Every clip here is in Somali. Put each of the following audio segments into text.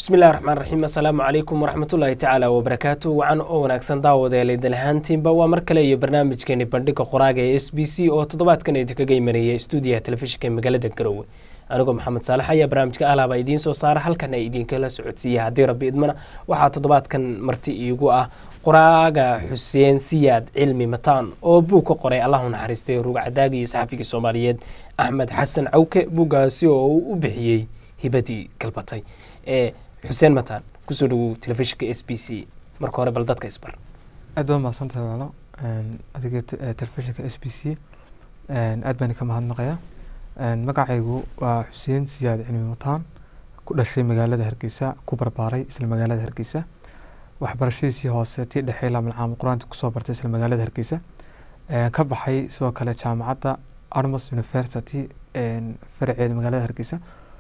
bismillahi raxmaan raxiim assalaamu calaykum waraxmatullaahi tacaala wabarakaatu wacan oo wanaagsan daawadeela idin ahaantiinba waa mar kale iyo barnaamijkeeni bandhiga qoraaga ee s b c oo toddobaadkan idinkaga imanaya stuudiyaha telefishinka ee magaalada garowe anigoo maxamed saalax ayaa barnaamijka alaaba idiin soo saara halkan ay idinkala socodsiiya haddii rabbi idmana waxaa toddobaadkan marti iigu ah qoraaga xuseen siyaad cilmi mataan oo buug ka qoray allahu naxariistay rugcadaagi iyo saxafigii soomaaliyeed axmed xasan cawke buuggaasi oo uu u bixiyey hibadii galbatay ee xuseen mataan kusoo dhawow telefishinka s b c marka hore bal dadka isbar aad baa mahadsantahay walaalo adiga telefishinka s b c aad baan ka mahadnaqayaa magacaygu waa xuseen siyaad cilmi mataan ku dhashay magaalada hargeysa ku barbaaray isla magaalada hargeysa waxbarashadiisii hoose tii dhexe ilaa malcaama qur-aanka kusoo bartay isla magaalada hargeysa ka baxay sidoo kale jaamacadda armos university faraceeda magaalada hargeysa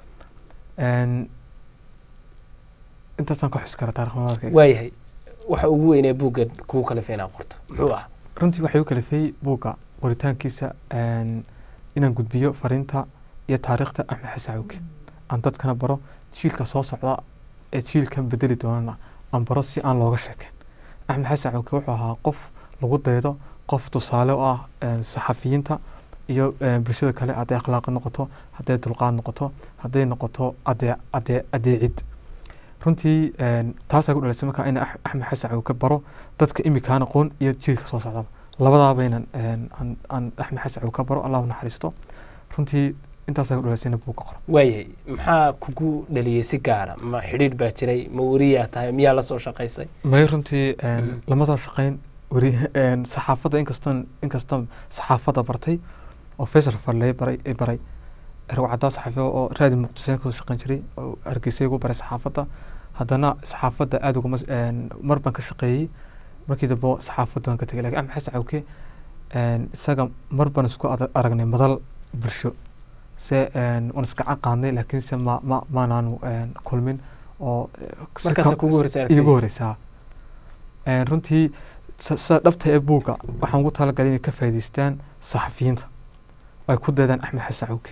intaasaan ka xus kara taarikhnimadka waayahay waxa ugu weynee buugga kugu kalifay inaad qorto muxuu ah runtii waxay u kalifay buugga qoritaankiisa inaan gudbiyo fariinta iyo taariikhda axmed xasan cawke aan dadkana baro jiilka soo socda ee jiilkan bedeli doonana aan baro si aan looga sheekeen axmed xasan cawke wuxuu ahaa qof lagu daydo qof tusaale u ah saxafiyiinta iyo bulshada kale hadday akhlaaq noqoto hadday dulqaad noqoto hadday noqoto adee adee adeecid runtii taasaa ku dhalisay markaa ina axmed xasan cawke baro dadka imikaan aqoon iyo jiilka soo socdaba labadaaba inan aan axmed xasan cawke baro allahu naxariisto runtii intaasaa ku dhalisay ina buu ka qoro waayahay maxaa kugu dhaliyey si gaara ma xidhiidh baa jiray ma weriyaa tahay miyaa la soo shaqaysay may runtii lama soo shaqayn weri saxaafadda inkastan inkastan saxaafadda bartay oo faysal farley baray baray ragcaddaa saxaafi oo raadi muqdiseen kasoo shaqayn jiray oo hargeysa igu baray saxaafadda haddana saxaafadda aada uguma mar baan ka shaqeeyey markii dambe saxaafadda waan ka tegay lakin axmed xasan cawke isaga mar baan isku aragnay madal bulsho se waan iska caqaadnay laakiin se ma ma maanaanu kulmin oo igu horeysaa runtii sida dhabta ee buugga waxaan ugu talagalay inay ka faa'iidaystaan saxafiyiinta ay ku daydaan axmed xasan cawke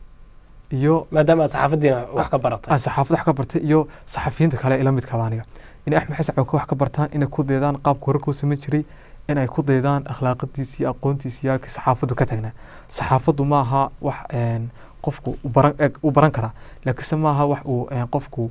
iyo maadaama aad saxaafadiina wax ka baratay aan saxaafad wax ka bartay iyo saxafiyiinta kale ila midkaba aniga inay axmed xasan cawke wax ka bartaan inay ku daydaan qaabka wararka u samayn jiray in ay ku daydaan akhlaaqadiisi iyo aqoontiisi iyo halkii saxaafaddu ka tagnaa saxaafaddu ma aha wax qofku baran u baran karaa laakiinse ma aha wax uu qofku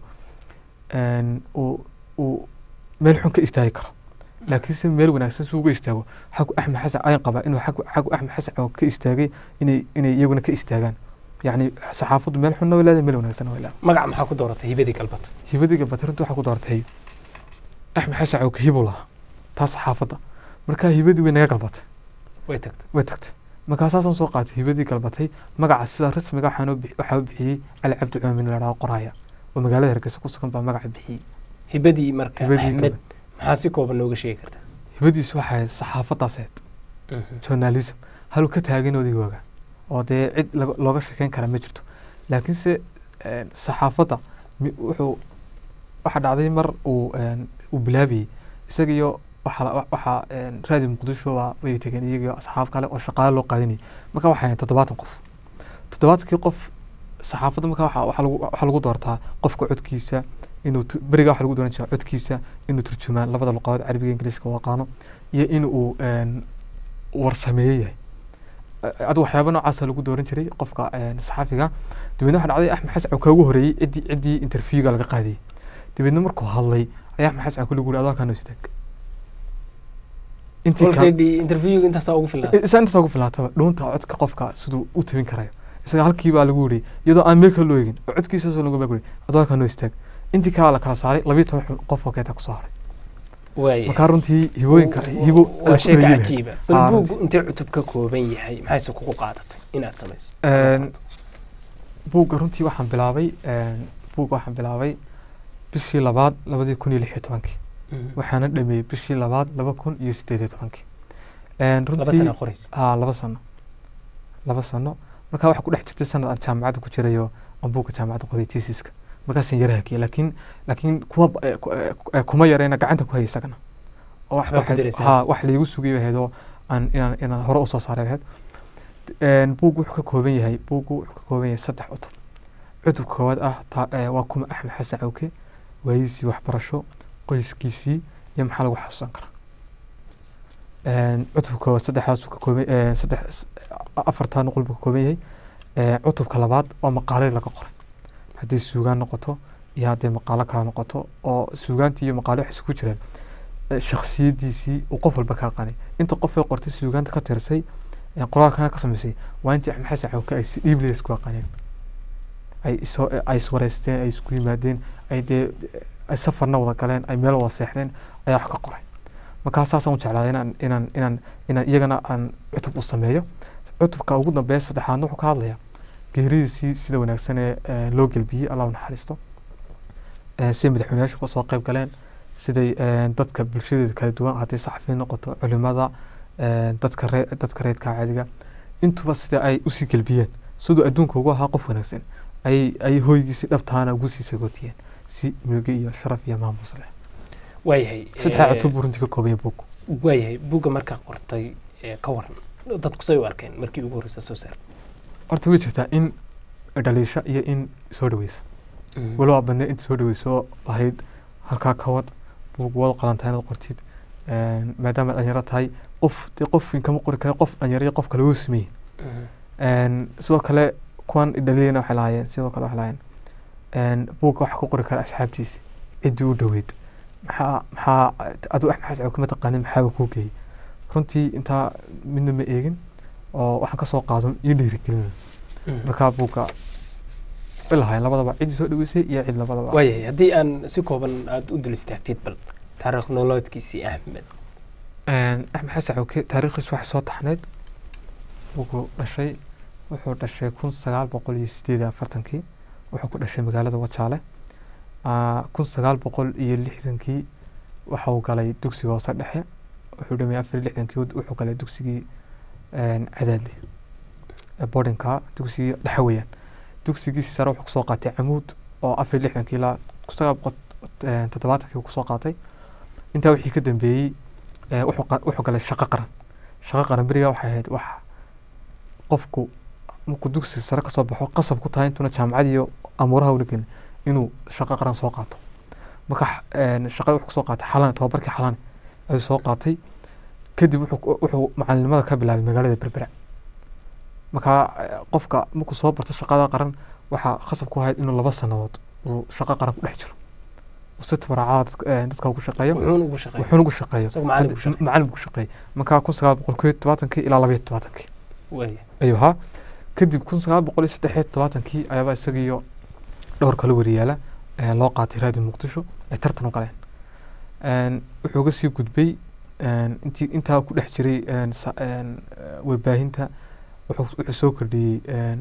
uu uu meel xun ka istaagi karo laakiinse meel wanaagsan si uga istaago xagu axmed xasan ayan qabaa inuu xagu xagu axmed xasan cawke ka istaagay inay inay iyaguna ka istaagaan yacni saxaafaddu meel xunna way leedahay meel wanaagsan way leedahay magac maxaa ku dooratay hibadii galbata hibadii galbata runtii waxaa ku dooratay axmed xasan cawke hibuu lahaa taa saxaafadda markaa hibadii way naga galbatay way tagtay way tagtay markaa saasaan soo qaatay hibadii galbatay magaca sida rasmiga waxaan waxaa u bixiyey cali cabdi coomin la dhaho qoraaya oo magaalada hargeysa ku sugan baa magaca bixiyey hibadii marka axmed maxaa si kooban nooga sheegi kartaa hibadiisu waxay ahayd saxaafaddaas ahayd journalism haluu ka taagan odaygooga oo dee cid looga sheekeyn kara ma jirto laakiinse saxaafadda wuxuu waxaa dhacday mar uu uu bilaabayey isaga iyo waxaa raadi muqdisho way tegeen iyagiyo asxaab kale oo shaqaale loo qaadinayay marka waxay ahayd toddobaatan qof toddobaatankii qof saxaafadda marka waxaa lagu doortaa qofka codkiisa inuu beriga waxa lagu dooran jiraa codkiisa inuu turjumaan labada luqadood carabiga ingiliiska u aqaano iyo in uu warsameeye yahay adu waxyaaba noocaasa lagu dooran jiray qofka saxaafiga dabeedna waxaa dhacday axmed xasan cawka ugu horeeyey ciddii ciddii interviewga laga qaadiyey dabeedna markuu hadlay ayaa axmed xasan cawka lagu yiri adoo kaano istaag interviewga intaasaa ugu filnaatay isa intaasaa ugu filnaataba dhuunta codka qofka siduu u tabin karayo isaga halkii baa lagu yiri iyadoo aan meel kale loo egin oo codkiisaasoo lagu baa yiri adoo kaano istaag intii kalaa la kala saaray labiyo toban qof oo keeta kusoo haray markaa runtii hibooyinka hibo waa sheeka cajiiba bal buuggu intee cutub ka kooban yahay maxayse kugu qaadatay inaad samayso buugga runtii waxaan bilaabay buugga waxaan bilaabay bishii labaad labadii kun iyo lix iyo tobankii waxaana dhameeyey bishii labaad laba kun iyo sideed iyo tobankii runtii ha laba sano laba sano markaa waxaa ku dhex jirtay sanad aan jaamacadda ku jirayo aan buugga jaamacadda qoray tesiska markaasaan yara hakiya laakiin laakiin kuwa kuma yarayna gacanta ku hayay isagana ha wax laigu sugay ahayd oo aan inaan inaan hore usoo saaray ahayd buuggu wuxuu ka kooban yahay buuggu wuxuu ka kooban yahay saddex cutub cutub koowaad ah waa kuma axmed xasan cawke waayidiisii waxbarasho qoyskiisii iyo maxaa lagu xasuusan karaa cutubka koowaad saddexdaasuu ka kooban saddex afartaa nuqul buu ka kooban yahay cutubka labaad waa maqaaladii laga qoray haddii suugaan noqoto iyo hadday maqaalo kala noqoto oo suugaantii iyo maqaalo waxay isugu jiraan shaksiyadiisii uu qof walba ka aqaanay inta qof ay qortay suugaanta ka tirsay qoraalkan ka samaysay waa intii axmed xasan cawke ay si dhiibliya isku aqaaneen ay isoo ay iswareysteen ay isku yimaadeen ay dee ay safarna wada galeen ay meel wada seexdeen ayaa wax ka qoray markaa saasaan u jeclaaday inaan inaan inaan inaan iyagana aan cutub u sameeyo cutubka ugu dambeeya saddexaadna wuxuu ka hadlayaa geeridiisii sida wanaagsan ee loo gelbiyey allah u naxariisto siday madaxweyneyaashu kasoo qayb galeen siday dadka bulshadeeda kala duwan hadday saxafiyin noqoto culimada dadka ree dadka reedka caadiga intuba sida ay usii gelbiyeen siduu adduunka ugu ahaa qof wanaagsan ay ay hooygiisii dhabtaana ugu sii sagootiyeen si milge iyo sharaf iyo maamus leh waayahay saddexa cutub buu runtii ka koobaya buug waayahay buugga markaa qortay ka waran dadku say u arkeen markii ugu horreysa soo saartay horta way jirtaa in dhaliisha iyo in soo dhaweysa walow badne inta soo dhaweyso lahayd halkaa ka wad buug wada qalantaa inaad qortid maadaama dhalinyaro tahay qof dee qof kama qori kara qof dhalinyaro iyo qof kale wuu sameeyey sidoo kale kuwan dhaliilana waxay lahaayeen sidoo kale waxay lahaayeen buugga waxa ku qori kara asxaabtiisi ciddii u dhoweyd maxaa maxaa aduu axmed xasan kama taqaanin maxaaba kuu geeyey runtii intaa midna ma eegin oo waxaan kasoo qaado ii dhiirigelin markaa buugga ilahayn labadaba ciddii soo dhaweysay iyo cid labadaba waayahay haddii aan si kooban aada u dul istaagtid bal taariikh nololeedkiisii axmed axmed xasan cawke taariikhdiis waxay soo taxneyd wuxuu dhashay wuxuu dhashay kun sagaal boqol iyo sideed iyo afartankii wuxuu ku dhashay magaalada wajaale kun sagaal boqol iyo lixdankii waxa uu galay dugsiga hoose dhexe wuxuu dhamay afar iyo lixdankii wuxuu galay dugsigii cadaadli boardingka dugsigii dhexe weeyaan dugsigiisi sare wuxuu kusoo qaatay camuud oo afar iyo lixdankii ilaa kun sagaal boqol toddobaatankii kusoo qaatay intaa wixii ka dambeeyey wuxuu galay shaqo qaran shaqo qaran berigaa waxay ahayd wax qofku markuu dugsiga sare kasoo baxo qasab ku tahay intuuna jaamacad iyo amuuraha ula gelin inuu shaqo qaran soo qaato marka shaqada wuxuu kusoo qaatay xalane tobabarkii xalane ayuu soo qaatay kadib wuxuu macalinimada ka bilaabay magaalada berbera markaa qofka markuu soo barto shaqada qaran waxaa khasab ku ahayd inuu laba sanadood uu shaqo qaran ku dhex jiro si tabaracada dadka ugu shaqeeyo wuxuuna ugu shaqeeyo macalin ugu shaqeeyo markaa kun sagaal boqol kow iyo todobaatankii ilaa laba iyo todobaatankii ayuu ahaa kadib kun sagaal boqol iyo saddex iyo todobaatankii ayaaba isagiiyo dhowr kala wariyaala loo qaatay raadiyo muqdisho ay tartan u galeen wuxuu uga sii gudbay intii intaa ku dhex jiray warbaahinta wuxuu soo kordhiyey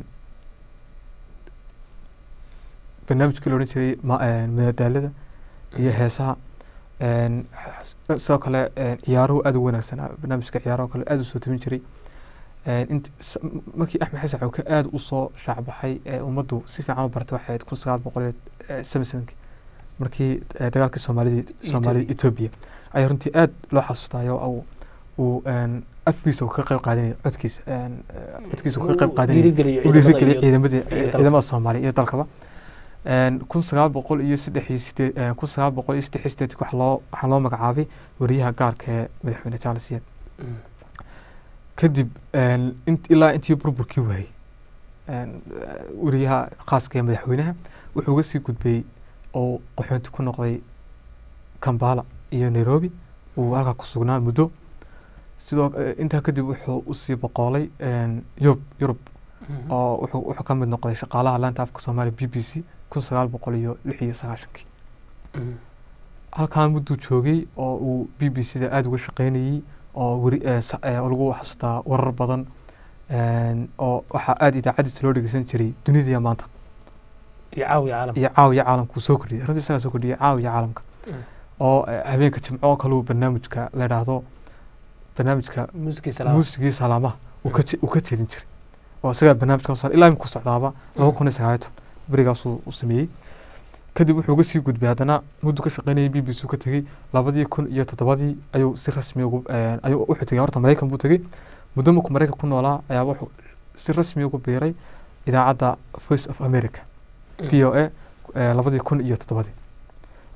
barnaamijkii la odhan jiray madadaalada iyo heesaha sidoo kale ciyaaruhu aada u wanaagsanaa barnaamijka ciyaaraha kale aada u soo tabin jiray markii axmed xasan cawke aada usoo shaacbaxay ee ummaddu si fiican u bartay waxay ahayd kun sagaal boqol iyo seven sevenkii markii dagaalkii soomaalida soomaalida etoobiya ayaa runtii aada loo xasuustaayo uu uu afkiisa ka qayb qaadanaya codkiisa codkiisa ka qayb qaadanaya u dhiirigeliyay ciidamadii ciidamada soomaaliya iyo dalkaba kun sagaal boqol iyo saddex iyo sideed kun sagaal boqol iyo saddex iyo sideedki waxaa loo waxaa loo magacaabay wariyaha gaarka ee madaxweyne charles yed kadib ilaa intii burburkii waayey wariyaha khaaska ee madaxweynaha wuxuu uga sii gudbay oo qaxoonti ku noqday kambala iyo nairobi uu halkaa ku sugnaa muddo sidoo intaa kadib wuxuu usii boqoolay yurub yurub oo wuxuu wuxuu ka mid noqday shaqaalaha laanta afka soomaaliya b b c kun sagaal boqol iyo lix iyo sagaashankii halkaan mudduu joogay oo uu b b c da aada uga shaqeynayey oo weri lagu xasuustaa warar badan oo waxaa aada idaacadiisa loo dhegeysan jiray dunidaiya maanta iyo caawiya caalamka iyo caawiya caalamka uu soo kordhiyay runtii isagaa soo kordhiyay caawiya caalamka oo habeenka jimco oo kale uu barnaamijka la idhaahdo barnaamijka muusigii salaamaha uu ka jeedin jiray oo isagaa barnaamijka soo ilaa iminku socdaaba laba kun iyo sagaaliyo toban berigaasuu u sameeyey kadib wuxuu uga sii gudbay haddana muddu ka shaqeynayay b b c ka tegey labadii kun iyo toddobadii ayuu si rasmi ugu ayuu wuxuu tegey horta maraykan buu tegey muddo markuu maraykan ku noolaa ayaa wuxuu si rasmi ugu biiray idaacadda voice of america v o a labadii kun iyo toddobadii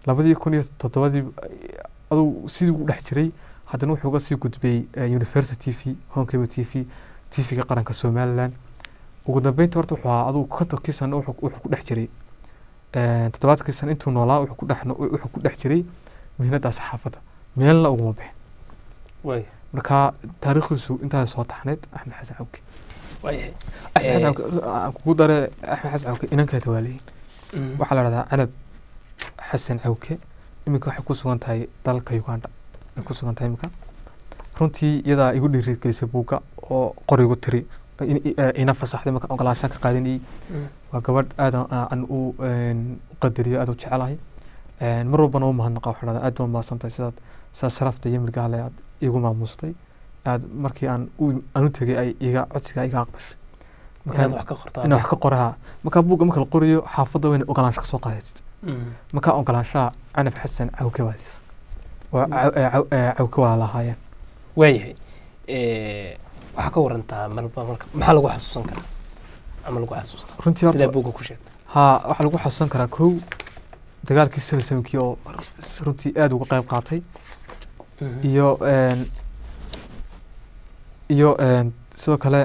labadii kun iyo toddobadii aduu sidii u dhex jiray haddana wuxuu uga sii gudbay eh, university t v honkeba t v t v-ga qaranka somaliland ugu dambeynta horta wuxuu ahaa aduu kontonkii sano wuxuu wuxuu ku dhex jiray eh, toddobaadkii sano intuu noolaa wuxuu ku dhex no- wuxuu ku dhex jiray mihnada saxaafadda meelna uguma bixin waaya marka taariikhdiisu intaas soo taxneyd axmed xasan cawke waayahay axmed xasan Eh, cawke aan kugu dare axmed xasan cawke inankeeda waa leeyihin Mm. waxaa la dhahdaa canab xasan cawke iminka waxay ku sugan tahay dalka uganda ay ku sugan tahay iminka runtii iyadaa igu dhiirigelisay buugga oo qorigu tiri in- i- eh, ina fasaxday marka ogolaanshaan ka qaadanayay Mm. waa gabadh aad aan u een, u qadariyo aad u jecelahay Een, mar walbana u mahadnaqa waxaa dhahdaa aad baa mahadsantahay sidaad sidaad sharafta iyo milgaale aad igu maamustay aad markii aan u aan u tegay ay iga codsiga iga aqbashay inaad marka wax ka qorto inaan wax ka qoraa markaa buugga marka la qorayo xaafadda waa inay ogolaansho kasoo qaadaysid Mm. markaa ogolaanshaha canab xasan cawke waa siisa waa caw- eh, caw- eh, cawke waa lahaayeen waayahay Eh, waxaa ka warantaa malba marka maxaa lagu xasuusan karaa ama lagu xasuustaa runtii sidaa horta buugga ku sheegta haa waxaa lagu xasuusan karaa kow dagaalkii seven sevenkii oo runtii aad uga qayb qaatay iyo een, iyo een, sidoo kale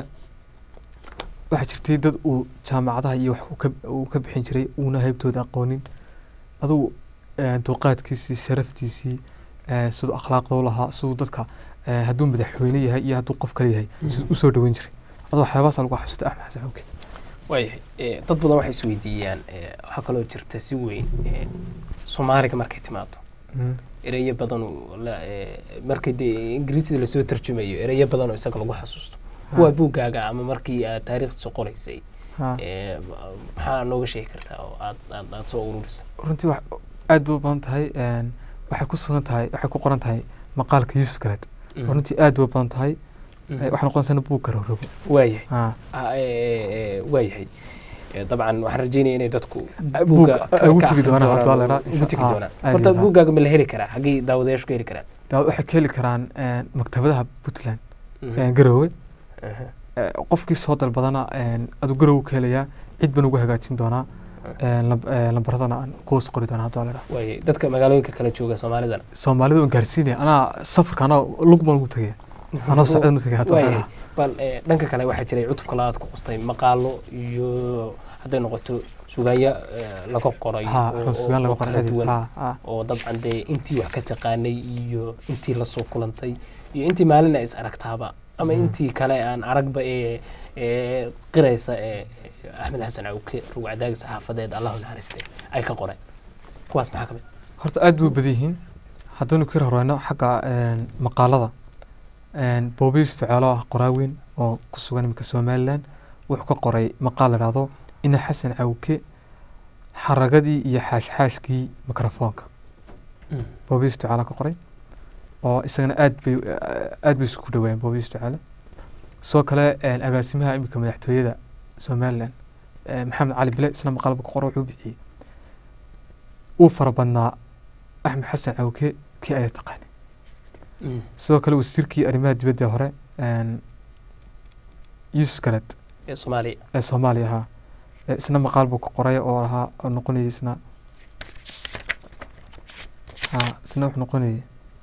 waxaa jirtay dad uu jaamacadaha iyo wax uu ka- uu ka bixin jiray uuna haybtooda aqoonin adugu een, dulqaadkiisii sharaftiisii ee, siduu akhlaaqda u lahaa siduu dadka ee, hadduu madaxweyne yahay iyo hadduu qof kale yahay siduu usoo dhaweyn jiray aduu waxyaabahaasa lagu xasuustay axmed xasan xawke waayahay Eh, dad badan waxay isweydiiyaan eh, waxaa kaloo jirta si weyn eh, soomaaliga markay timaado ereyo badan oo la- eh, markii dee ingiriisida lasoo tarjumayo ereyo badan oo isaga lagu xasuusto kuwaa buuggaaga ama markii aad taariikhdiisa qoraysay Ha. eh, maxaa nooga sheegi kartaa oo aad aad aad soo ururisay runtii wax aad bay u badan tahay een, waxay ku sugan tahay waxay ku qoran tahay maqaalka yuusuf galeed Mhm. runtii aad bay u badan tahay Mhm. Eh, waxay noqonaysaa buug garowrogo waayahay Ha. Ah, eh, eh, waayahay Eh, dabcan waxaan rajeynaya inay dadku buug buugga ka- ay ugu ka tegi akhrin doonaan haddii doonaan la oo yidhaahdo. ugu tegi Ah, doonaan aad horta iyo aad. buuggaaga ma la heli karaa xaggii daawadayaashu ka heli karaan Daa- waxay ka heli karaan een, maktabadaha puntland Mhm. een, garowe Aha. Eh, qofkii soo dalbadana een, aduu garowe ka helayaa cid baan ugu hagaajin doonaa een, lamb- eh, lambaradana aan kuhoos qori doonaa haddii la yidhaahdo. waayahay dadka magaalooyinka kala jooga soomaalidana soomaalida waan gaarsiinaya anaa safarka anaa lug baan ugu tegaya anaa socdan u tegaya haddii la waayahay yidhaahdo. bal eh, dhanka kale waxaa jiray cutubka labaad ku qustay maqaalo iyo hadday noqoto sugaanya eh, laga qoray Ha, oo- run sugaan laga oo kala qoray duwan ha, ha. oo dabcan dee intii wax ka taqaanay iyo intii lasoo kulantay iyo intii maalina is aragtaaba ama Mhm. intii kale aan aragba ee ee qiraysa ee axmed xasan cawke rugcadaagi saxaafadeed allahu naxariiste ay ka qoreen kuwaas maxaa ka mid horta aad buu badan yihiin haddaynu ka horeyno xagga een, maqaalada een, boobiis ducaalo ah qoraa weyn oo ku sugan iminka somaliland wuxuu ka qoray maqaal la dhahdo ina xasan cawke xaragadii iyo xaashxaashkii mikrofoonka boobiis ducaalo ka qoray oo isagana aad bay aad bay isku dhawaayeen boobiis ducaale sidoo kale een, agaasimaha iminka madaxtooyada somaliland ee, maxamed cali bile isna maqaalba ka qora wuxuu bixiyey uu fara badnaa axmed xasan cawke kii ayaa taqaanay sidoo kale wasiirkii arrimaha dibadda hore een, yuusuf galed ee soomaaliya ee soomaaliya ahaa ee isna maqaal buu ka qoray oo lahaa oo noqonayay isna ha isna wuxuu noqonayay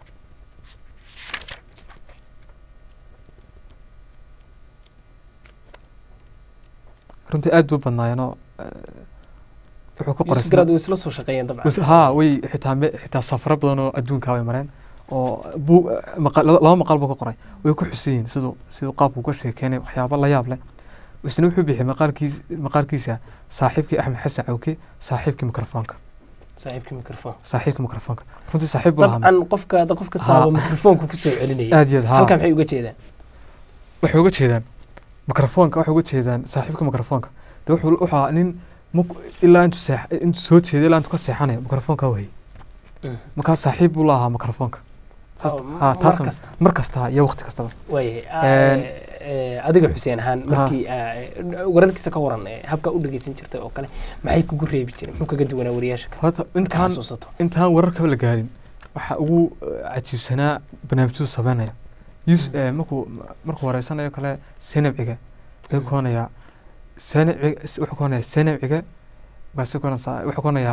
runtii aad buu badnaayeenoo wuxuu ka qoray yusuf isna- garaad way isla soo shaqeeyeen dabcan Bas- haa way xitaa me- xitaa safaro badan oo adduunka way mareen oo buu maqa- laba laba maqaal buu ka qoray way ku xusan yihiin siduu siduu qaabku uga sheekeynay waxyaabo la yaab leh isna wuxuu bixiyay maqaalkiis maqaalkiisa saaxiibkii axmed xasan cawke saaxiibkii mikrofoonka saaxiibkii mikrofon saaxiibkii mikrofoonka runtii saaxiib buu lahaa dabcan qofka qof kastaaba Ha. mikrofoonku kusoo celinaya aad iyo aad haa halkan maxay uga jeedaan waxay uga jeedaan mikrofoonka waxay uga jeedaan saaxiibka mikrofoonka de wuxuu wuxuu ahaa nin mak- ilaa intuu seex intuu soo jeeday ilaa intuu ka seexanayo mikrofoonka wayay Mm. markaa saaxiib buu la ahaa mikrofoonka Taas- Oo, haa, mar taasna- kasta mar kasta iyo waqti kastaba waayahay Een, Eh, eh, adiga xuseen ahaan markii ah, wararkiisa ka waran eh, habka u dhegeysan jirtay oo kale maxay kugu reebi jireen muxuu kaga duwanaa wariyaasha kale horta marka intaan xasuusato intaan wararkaba la gaarin waxaa ugu eh, cajiibsanaa barnaamijyadu sameynaya yus Mm. eh, markuu markuu wareysanayo kale senabciga wuxuu koonayaa senabciga wuxuu koonayaa senabciga baase koonaysaa wuxuu koonayaa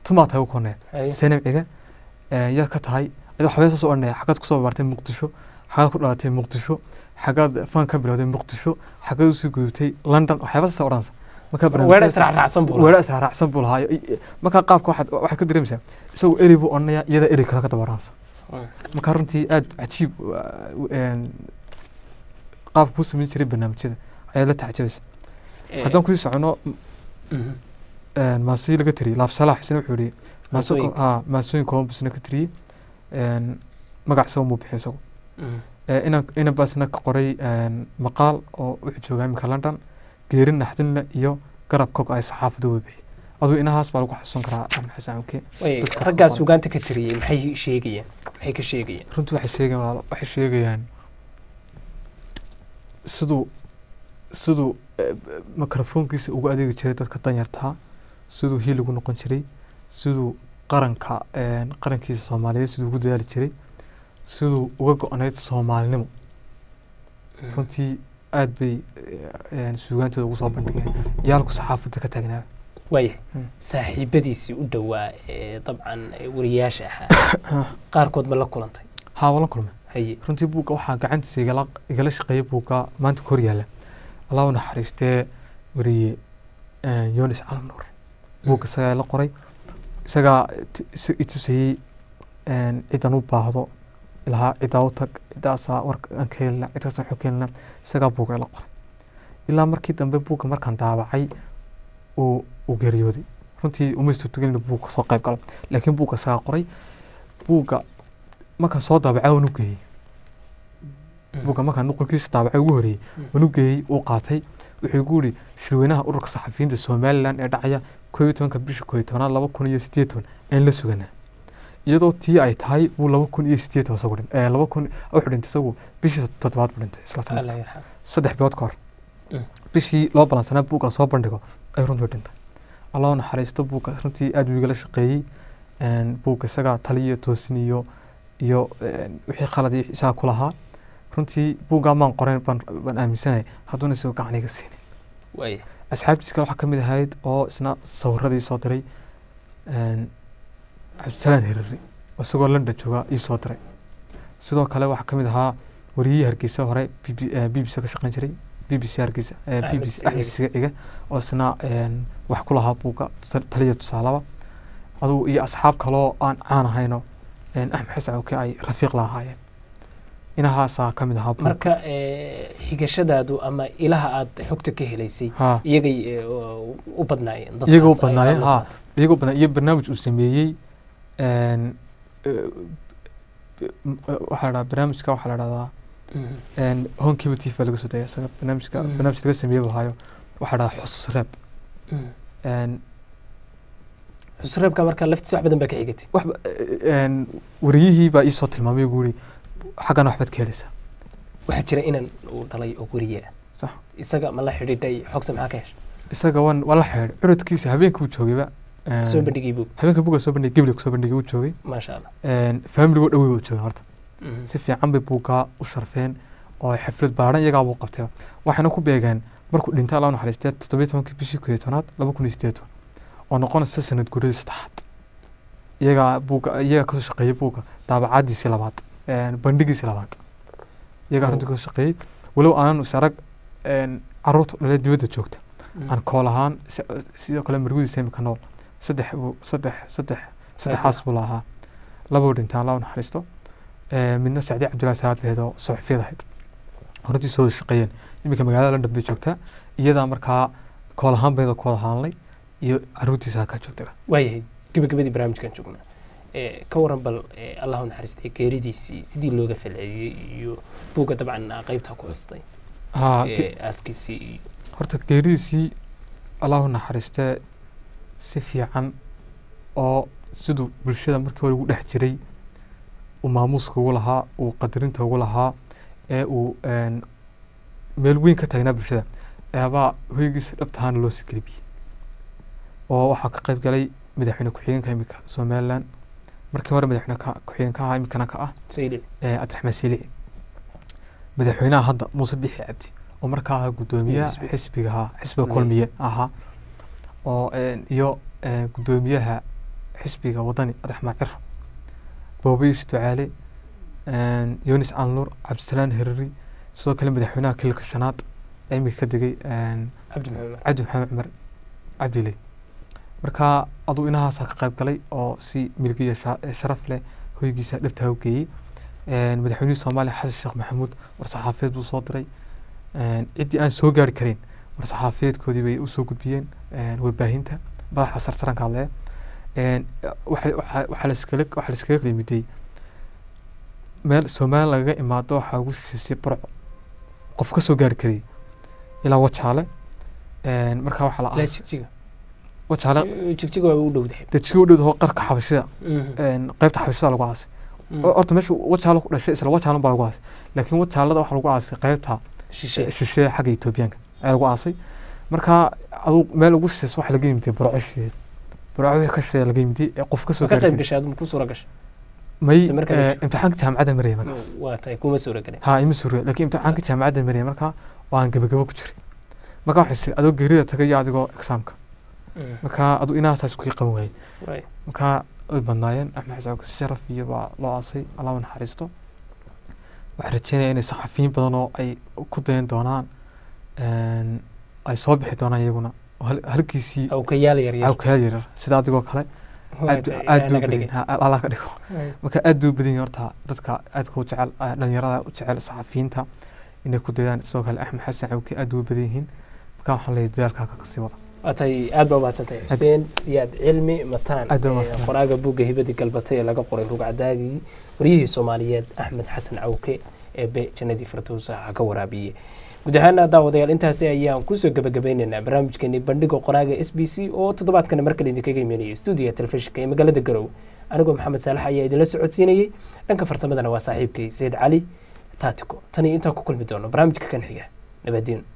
tumaa tahay u koonee Haye. sanamciga yaad ka tahay adoo xabee saas u odhanaya xaggaad kusoo bartay muqdisho xaggaad ku dhalatay muqdisho xaggaad fan ka bilowday muqdisho xaggaad usii gudubtay london waxyaaba saas odhanaysa markaa weedha barnaamijyadaas- israacraacsan buu weedha israacsan buu lahaa markaa qaabka waxaad waxaad ka dareemaysaa isagoo eri buu odhanaya iyada eri kale ka daba odhanaysa Mm. markaa runtii aad cajiib waa- een, qaabka kuu samayn jiray barnaamijyada ayaad la tacajabaysa haddaan kusii socono Mhm. een, maasii laga tiriyey laabsalaax isna wuxuu yihi Maasooyinka. ha maasooyin kooban busna ka tiriyey een, magac isaga muu bixiyay isagu Mhm. Ee, inan inan baasna ka qoray een, maqaal oo wuxuu joogaa iminka london geerin naxdinle iyo garab kog ay saxaafadu way bixiyey aduu inahaas baa lagu xasuusan karaa axmed xasan amke Way, dadka raggaas qoran. sugaanta ka tiriyey maxay sheegayaan maxay ka sheegayaan runtii waxay sheegayaan waxay sheegayaan siduu siduu eh, mikrofoonkiisa ugu adeegi jiray dadka danyartaa siduu hiil ugu noqon jiray siduu qaranka een, qarankiisa soomaaliyeed siduu ugu dadaali jiray siduu uga go-nayd soomaalinimo runtii aad bay eh, een, suugaantooda ugu soo bandhigeen yaalku saxaafadda ka taagnaa waayahay Mm. saaxiibadiisii u dhowaa ee dabcan ee wariyaasha ahaa qaarkood ma la kulantay haa wala kulme haye runtii buugga waxaa gacantiisa igala igala shaqeeyay buugga maanta ka hor yaalla allah u naxariistee wariye eh, yunis calam nuur buugga isagaa la qoray isagaa t- is- i tusayey een, cidan u baahdo ilahaa cidaa u tag cidaasaa warka aan ka helina cidkaas waxu ka helina isagaa buugga ila qoray ilaa markii dambe buugga markaan daabacay uu uu geeriyooday runtii uma suurtagelin inuu buugga soo qayb galo laakiin buugga isagaa qoray buugga markaan soo daabacay waan u geeyey buugga markaan nuqulkiisa daabacay ugu horeeyey waan u geeyey uu qaatay wuxuu igu yidhi shirweynaha ururka saxafiyiinta somalilan ee dhacaya koob iyo tobanka bisha koob iyo tobanaad laba kun iyo sideed toban aan la suganaa iyadoo tii ay tahay buu laba kun iyo sideed toban isagu dhintay laba kun wuxuu dhintay isagu bishii toddobaad buu dhintay isla sanadka allah yarxam saddex bilood ka hor Mm. bishii loo balansanaa buugga lasoo bandhigo ay runtii dhintay allah u naxariisto buugga runtii aad buu igala shaqeeyey een, buugga isagaa tali iyo toosin iyo iyo een, wixii khalad iyo isagaa ku lahaa runtii buuggaa maan qorayn baan baan aaminsanay hadduuna isagoo gacan iga siinin waayahay asxaabtiis kale waxaa ka mid ahayd oo isna sawiradii soo diray een, cabdisalaan herari oo isagoo london jooga ii soo diray sidoo kale waxaa ka mid ahaa wariyihii hargeysa hore b b c ka shaqeyn jiray b b c hargeysa eh, Axmed b b c Siciid. axmed siciige oo isna een, wax ku lahaa buugga tusa- taliya tusaalaba adugu iyo asxaab kaloo aan caan ahayno een, axmed xasan oke ay rafiiq la ahaayeen inahaasaa ka mid ahaa buugga. marka ee, xigashadaadu ama ilaha aad xogta ka helaysay haa iyagay ee, u badnaayeen dadkaas Iyagoo ay badnaayeen, aad la haa. qaatay. iyagoo badan iyo barnaamij uu sameeyey een, eh, m- waxaa la dhahdaa barnaamijka waxaa la dhahdaa Mhm. een, home cable tv baa laga soo daya isaga barnaamijka Mm. barnaamij laga sameeyey buu hayo waxaa la dhahdaa xusuus reeb Mhm. een, xusreebka marka laftiisa wax badan baa ka xigatay waxba een, wariyihii baa iisoo tilmaamay ugu yiri xaggana waxbaad ka helaysaa waxaa jira inan uu dhalay oo weriye ah Sax. isaga ma la xidhiidhay xogse maxaa ka heshay isaga waan waa la xeedhay curadkiisa habeenka uu joogayba een, soo bandhigay buu habeenka buga soo bandhigay gebliga soo bandhigay uu joogay maasha allah een, familigoo dhawey uu joogay horta Mhm. si fiican bay buuggaa u sharfeen oo ay xaflad baaran iyagaa buu qabtay waxayna ku beegeen markuu dhintay allah u naxariistee toddobiyo tobankii bishii koo iyo tobnaad laba kun iyo sideed toban oo noqonaysa sanad guuradii saddexaad iyagaa buugga iyagaa kasoo shaqeeyey buugga daabacaadiisii labaad een, bandhigiisii labaad iyagaa Oh. runtii kasoo shaqeeyey walow aanan is arag een, carruurta dhalee dibadda joogta Mhm. aan kool ahaan si- sidoo kale margudiisa imika nool saddex buu saddex saddex saddexaas buu lahaa labuu dhintaan allah u naxariisto Ee, midna sacdi cabdillahi salaad baheed oo suxufiyad ahayd hortii soo wada shaqeeyeen iminka magaalada london bay joogtaa iyadaa markaa kool ahaan bayda ku wada haanlay iyo caruurtiisa halkaa joogtaba waayahay gebagabadii barnaamijkan joognaa ee, ka waran bal ee, allah u naxariistay geeridiisii sidii looga falceliyey iyo buugga dabcan aa qaybtaa ku xustay haa ee, aaskiisii iyo horta geeridiisii allahu naxariistee si fiican oo siduu bulshada markii hore ugu dhex jiray uu maamuuska ugu lahaa uu qadarinta ugu lahaa ee uu een, meel weyn ka taagnaa bulshada eebaa hoygiisa dhabtahaana loo sigelibiyey oo waxaa ka qayb galay madaxweyne ku-xigeenka imika somalilan markii hore madaxweyne ka- ku-xigeenka ahaa imikana ka ah sayli ee cabdiraxmaan siilici madaxweynaha hadda muuse bixi cabdi oo markaa ahaa guddoomiyaha Xisbi. xisbiga ahaa xisbiga Mm. kulmiye ahaa oo een, iyo een, guddoomiyaha xisbiga wadani abdiraxmaan ciro boobayis ducaale yunis canluur cabdisalaan herari sidoo kale madaxweynaha kililka shanaad ee iminka ka degay cabdi maxamed cabdi maxamed cumar cabdile marka aduu inahaasaa ka qayb galay oo si milgiya sharaf leh hoygiisa dhabtaa u geeyey madaxweynihii soomaaliya xasan sheekh maxamuud war-saxaafeed buu soo diray ciddii aan soo gaari karin war-saxaafeedkoodii bay usoo gudbiyeen warbaahinta madaxa sarsaranka hadlaya waxaa laiskaga waxaa laiskaga qiimidey meel soomaaliya lagaga imaado waxaa ugu shisheysay burco qof ka soo gaari karayay ilaa wajaale markaa waxaa la ilaa aasay jigjiga wajaale jigjiga waa u dhowdahay dejiga u dhowdaho qarka xabashida qaybta xabashida lagu aasay horta meesha wajaalo ku dhashay isla wajaalan baa lagu aasay laakiin wajaalada waxaa lagu aasay qaybta shishe shisheeye xagga etoobiyaanka ayaa lagu aasay marka aduu meel ugu shisheysa waxaa laga yimiday burco shisheeye burco wixii ka shisheeye laga yimiday ee qof ka soo ma ka gaari qayb karay gashay aduma ku suura gashay may mise markaa eh, ma jiro? imtixaanka jaamacadda maraya markaas waa tahay kuma suura galin ha ima suuriya laakiin imtixaanka jaamacadda maraya marka waan gabagabo ku jiray marka waxay tiri adoo geerida tagay iyo adigoo exaamka marka aduu inahaasaas ku qaban waayey Waay. marka way badnaayeen axmed xasan kasi sharaf iyo baa loo aasay allah u naxariisto waxaan rajeynaya inay saxafiyiin badan oo ay ku dayan doonaan een, ay soo bixi doonaan iyaguna oo hal- halkiisii awkayaal yaryar cawkayaal yaryar sida adigoo kale Waay aad tahay, aad yaa buu naga badan dhigay. ha, allah ka dhigo Waay. marka aad buu badan yahay horta dadka aadka u jecel eh, dhalinyarada u jecel saxafiyiinta inay ku dayaan sidoo kale axmed xasan cawke aad buu badan yihiin marka waxaan leeyahay dadaalkaa kasii wada waa tahay aad baa umahadsantahay xuseen siyaad cilmi mataan Aad baa ee umahadsantahay. qoraaga buugga hibadii galbatay ee laga qoray rugcadaagii waryihii soomaaliyeed axmed xasan cawke ee be jannadii firdowsa ha ka waraabiyey guud ahaana daawadayaal intaasi ayaan kusoo gabagabeynaynaa barnaamijkeeni bandhiga qoraaga s b c oo toddobaadkana markale idinkaga imanayay stuudiga telefishinka ee magaalada garowe anigoo maxamed saalax ayaa idinla socodsiinayey dhanka farsamadana waa saaxiibkay sayid cali taatiko tan iyo intaan ku kulmi doono barnaamijka kan xiga nabadiin